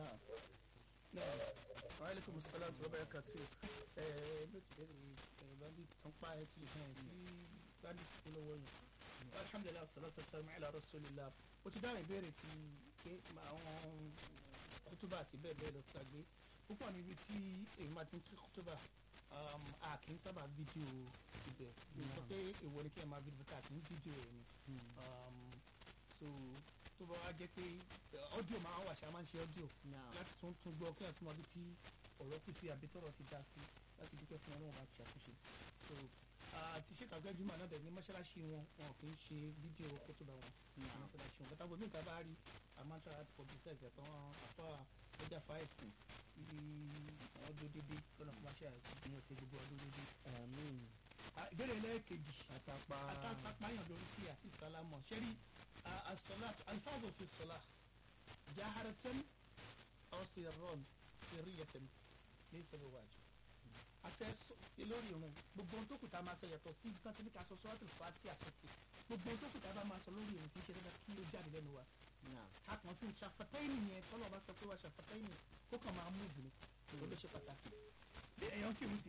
náà náà wàhálẹ́kùn sọ́lá tó bá yẹ ká tó ẹ̀ ló ti bẹ̀rẹ̀ ẹ̀ bá bí tán pa ẹ̀ tí ẹ̀ tí bá ní kú lọ́wọ́ yẹn alhamdulilayi salatu wasalam ala rasulillah o ti dáhùn ìbéèrè ti pé àwọn kútúbà àti bẹ́ẹ̀ bẹ́ẹ̀ lọ gbàgbé púpọ̀ níbi tí èyí máa ti ń kí kútúbà a kì í sábà fídíò ibẹ̀ sọ pé èwo ni kí ẹ máa fídíò ká kì í fídíò ẹ̀ ni so tó bá wá jẹ́ pé ọ́díò máa wà ṣá máa ń ṣe ọ́díò láti tún tún gbọ́ kí ẹ̀ tún mọ bí tí ọ̀rọ̀ kù sí àbí tọ̀rọ̀ ti dá sí láti dúpẹ́ fún ọlọ́run bá ti ṣàtúnṣe so àti ṣé kàgbẹ́ jùmọ̀ náà dẹ̀ ní mọ́ṣáláṣí wọn wọn kì í ṣe fídíò kótóbá wọn ní mọ́ṣáláṣí wọn kátàgbọ́ mí ìtàbá rí àmọ́tà publicize ẹ̀tọ́ àfọ́ ọjà fáìsì tí wọ́n dó dédé lọ́nà fún máṣe àgbìyàn sí gbogbo ọdún dédé. ìbéèrè ẹlẹ́ẹ̀kejì àtàpá àtàpáyàn lórí kí àti sálámọ̀ ṣẹ́rí àsọlá alifáàzọ̀ fi sọlá jaharatan aw sirran sirriyatan ní ìṣẹ̀lẹ̀ wájú afẹ́ lórí irun gbogbo ohun tó kù tá a máa sọ yàtọ̀ sí nǹkan tí ní ká sọ suratul Fatiha àsọkè gbogbo ohun tó kù tá a bá máa sọ lórí irun kì í ṣe dandan kí ó jáde lẹ́nu wa. a kàn fi ṣàfàtẹ́yìn yẹn tọ́lọ̀ bá sọ pé wà ṣàfàtẹ́yìn kó kàn máa mú ìbùnú kò ló ṣe pàtàkì. bí èèyàn kì í sí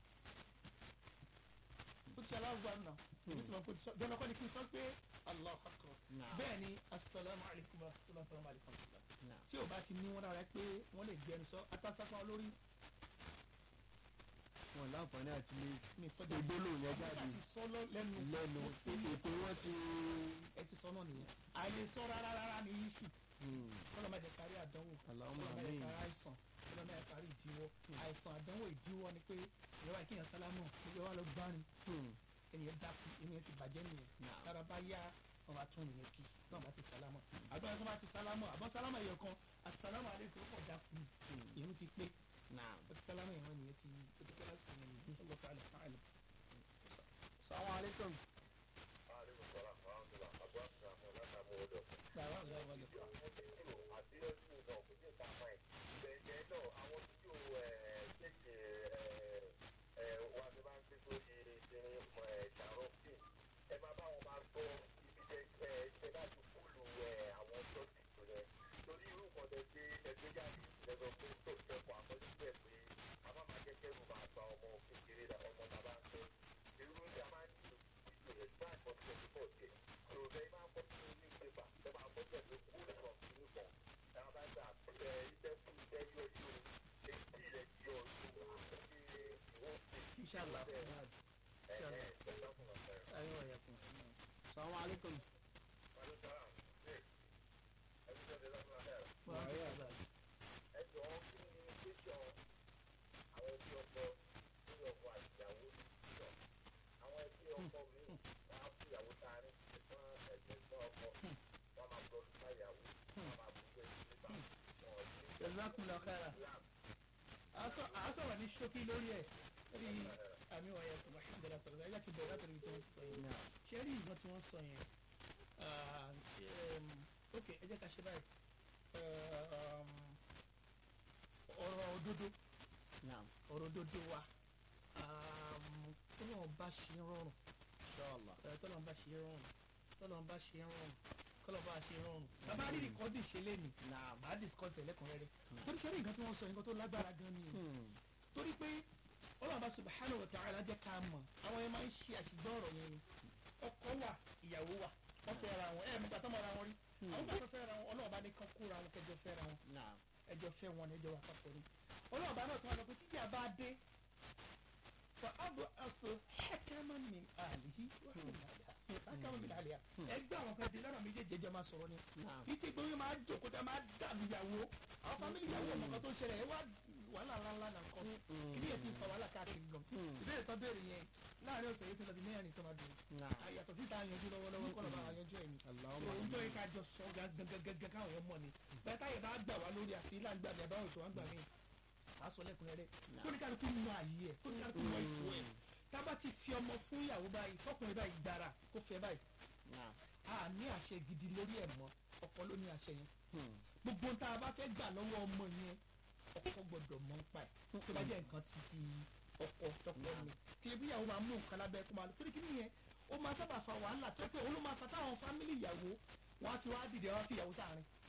ó ti aláwọ̀ àná èmi tí wọ́n kò sọ bẹ́ẹ̀ lọ́kọ́ ni kí n sọ pé Allahu akbar bẹ́ẹ̀ ni asalaamu alaykum wa rahmatulah salaamu alaykum wa rahmatulah tí o bá ti ní wọn rárá pé wọ́n lè gbẹnu sọ atásápá olórí wọn láǹfààní àti lè mi sọjọ gbólóhùn yẹn jáde àti sọlọ lẹ́nu lẹ́nu ètò wọn ti. ẹ ti sọ náà nìyẹn àìlè sọ rárá rárá ní iṣu kọlọ máa jẹ kárí àdánwò Allahumma kọlọ máa jẹ amin. kárí àìsàn kọlọ máa jẹ kárí ìdíwọ́ àìsàn àdánwò ìdíwọ́ ni pé ìyẹwà kéèyàn sálámù ìyẹwà lọ gbárin ènìyàn dákú ènìyàn ti bàjẹ́ nìyẹn lára bá yá wọn bá tún nìyẹn kí náà bá ti sálámù àgbà yẹn tó bá ti sálámù àbọ̀ sálámù ẹ̀yọ̀ kan asàlámù alẹ́kùn ó pọ̀ dákú ìyẹn ti pé ó ti sálámù ẹ̀yọ̀ nìyẹn ti ó ti pẹ́ lásìkò nìyẹn ọlọ́pàá alẹ́ fún àlẹ́. Assalamu alaikum. Bàbá ọ̀gá ọ̀gá ọ̀gá. Inshallah. Inshallah. Ayọ̀ ọ̀yà kùn. Assalamu alaikum. Wọ́n á bẹ̀rẹ̀ báyìí. Jazakumullahu khairan. a sọ̀rọ̀ ní ṣókí lórí ẹ̀ lórí àmì ọ̀yà kùn alhamdulillah sọ̀rọ̀ ẹ̀ yàtọ̀ bẹ̀rẹ̀ látọ̀rí tí wọ́n sọ yẹn. ṣé rí ìgbọ́n tí wọ́n sọ yẹn ok ẹ jẹ́ ká ṣe báyìí ọ̀rọ̀ òdodo ọ̀rọ̀ òdodo wa tọ́lọ́n bá ṣe rọrùn Inshallah. tọ́lọ́n bá ṣe rọrùn tọ́lọ́n bá ṣe rọrùn kọ́lọ́ bá ṣe rọrùn bàbá rí rìkọ́dì ṣe lé mi bá discuss ẹ̀ lẹ́kùnrẹ́rẹ́ torí ṣe rí nǹkan tí wọ́n sọ nǹkan tó lágbára gan ni torí pé ọlọ́run bá subhanahu wa ta'ala jẹ́ ká mọ̀ àwọn ẹ̀ máa ń ṣe àṣìgbọ́ ọ̀rọ̀ yẹn ni ọkọ wà ìyàwó wà wọ́n fẹ́ ra wọn ẹ̀ mú gbàtọ́ mọ́ ra wọn rí àwọn gbàtọ́ fẹ́ ra wọn ọlọ́run bá ní kán kóra wọn kẹjọ fẹ́ ra wọn ẹjọ fẹ́ wọn ẹjọ wà papọ̀ ni ọlọ́run bá náà tó wà lọ pé títí àbá dé fa abu aso hakaman min alihi wa min aliha hakaman min aliha ẹgbẹ́ àwọn kan di lọ́nà méjèèjì ẹjọ́ máa sọ̀rọ̀ ni títí gbé wọn máa jókòó tẹ máa dàbí ìyàwó àwọn fámìlì ìyàwó ọmọ kan tó ń ṣẹlẹ̀ ẹ wá wàhálà ńláńlá náà kọ́ kí ni èsì fa wàhálà káàkiri gan ìbéèrè tó béèrè yẹn láàrin ọ̀sẹ̀ yìí ti lọ bí mẹ́rin tó máa dùn àyàtọ̀ síta yanjú lọ́wọ́lọ́wọ́ kọ́ lọ́ba yanjú ẹ̀mí ohun tó yẹ ká jọ sọ gẹ́gẹ́gẹ́gẹ́ káwọn yẹn mọ̀ ni bẹ́ẹ̀ táyẹ̀ bá gbà wá lórí àti ilá gbà mí àbáwọn ètò wá gbà mí a sọ lẹ́kùnrẹ́rẹ́ kó ní kálukú mọ àyè ẹ̀ kó ní kálukú mọ ètò ẹ̀ tábà ti fi ọmọ fún ìyàwó báyìí fọkùnrin báyìí gbára kó fẹ́ báyìí a ní àṣẹ gidi lórí ẹ̀ mọ́ ọkọ ló ní àṣẹ yẹn gbogbo tá a bá fẹ́ gbà lọ́wọ́ ọmọ yẹn ọkọ gbọ́dọ̀ mọ̀ nípa ẹ̀ tó bá jẹ́ nǹkan títí ọkọ tọkọ ni kí ebi ìyàwó máa mú nǹkan lábẹ́ kó máa lọ torí kí nìyẹn ó máa sábà fa wàhálà tó pé òun ló máa fa táwọn fámìlì ìyàwó wọn á fi wá dìde wọn á fi ìyàwó sáàrin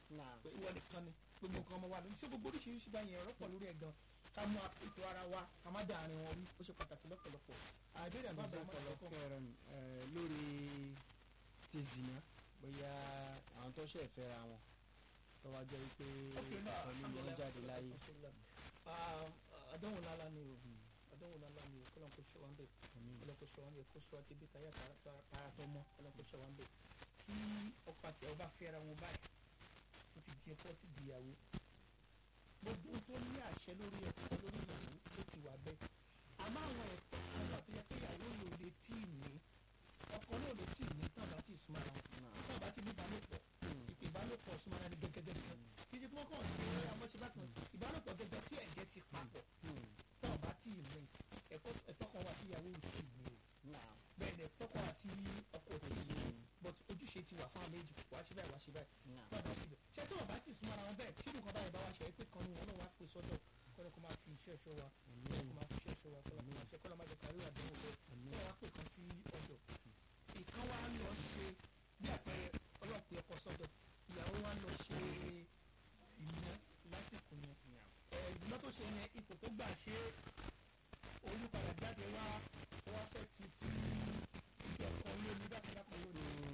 Naam. pé ìwọ nìkan ni gbogbo nǹkan ọmọ wa lónìí ṣé gbogbo oríṣiríṣi báyìí ẹ̀rọ pọ̀ lórí ẹ̀ gan ká mú ètò ara wa ká má dà àárín wọn rí ó ṣe pàtàkì lọ́pọ̀lọpọ̀ àìbéèrè àbá àbá àmọ́ ọ̀pọ̀lọpọ̀ kẹrin lórí ti zina bóyá àwọn tó ṣe fẹ́ra wọn tó wá jẹ́ wípé Okay, náà, ọ̀kan nínú wọn jáde láyé. Ah, àdánwò lálá ni o àdánwò lálá ni o kọ́lọ́n kó ṣe wá ń bẹ̀ Àmín. kọ́lọ́n kó ṣe wá ń bẹ̀ kó ṣe wá débi táyà tààrà tó mọ́ kọ́lọ́n kó ṣe wá ń bẹ̀ kí ọkọ àti ẹ̀ bá fẹ́ra wọn báyìí ó ti di ọkọ ti di ìyàwó gbogbo ohun tó ní àṣẹ lórí ọkọ lórí ìyàwó ó ti wà bẹ́ẹ̀ àmọ́ àwọn ẹ̀tọ́ kan wà tó yẹ pé ìyàwó ló lè tí ì ní ọkọ náà lè tí ì ní tán bá tí ì súnmọ́ ara wọn tán bá tí ì ní ìbálòpọ̀ ìpè ìbálòpọ̀ súnmọ́ ara ní gẹ́gẹ́gẹ́ kan kí ṣe tí wọ́n kàn sí amọ́ṣẹ́ bá kan ìbálòpọ̀ gẹ́gẹ́ tí ẹ̀jẹ̀ ti papọ̀ tán bá tí ì ní ẹ̀kọ́ ẹ̀tọ́ kan wà tí ìyàwó ò tí ì ní o Naam. bẹ́ẹ̀ ni ẹ̀tọ́ kan wà tí ọkọ ò tí ì ní but ojúṣe ti wà fún àwọn méjì wàá ṣe báyìí wàá ṣe báyìí Naam. bàbá síbẹ̀ ṣé tí wọn bá ti súnmọ́ ara wọn bẹ́ẹ̀ tí nǹkan báyìí bá wá ṣe é pé kan ní wọn náà wá pè sọ́dọ̀ kọ́ni kó máa fi iṣẹ́ ẹ̀ṣọ́ wa kọ́ni kó máa fi iṣẹ́ ẹ̀ṣọ́ wa kọ́ni kó máa ṣe kọ́ni máa jẹ kárí àdéhùn bẹ́ẹ̀ kọ́ni wá pè kan sí ọ̀dọ̀ ìkan wá lọ ṣe bí àpẹẹrẹ ọlọ́pẹ́ ọkọ sọ́dọ̀ ìyàwó wá lọ ṣe ìná lásìkò yẹn ẹ̀ẹ́dùnmọ́ tó ṣe yẹn ipò tó gbà ṣe oyún padà jáde wá ó wá fẹ́ ti sí ibi ọkọ̀ ilé nígbà tí wọ́n kọ́ lónìí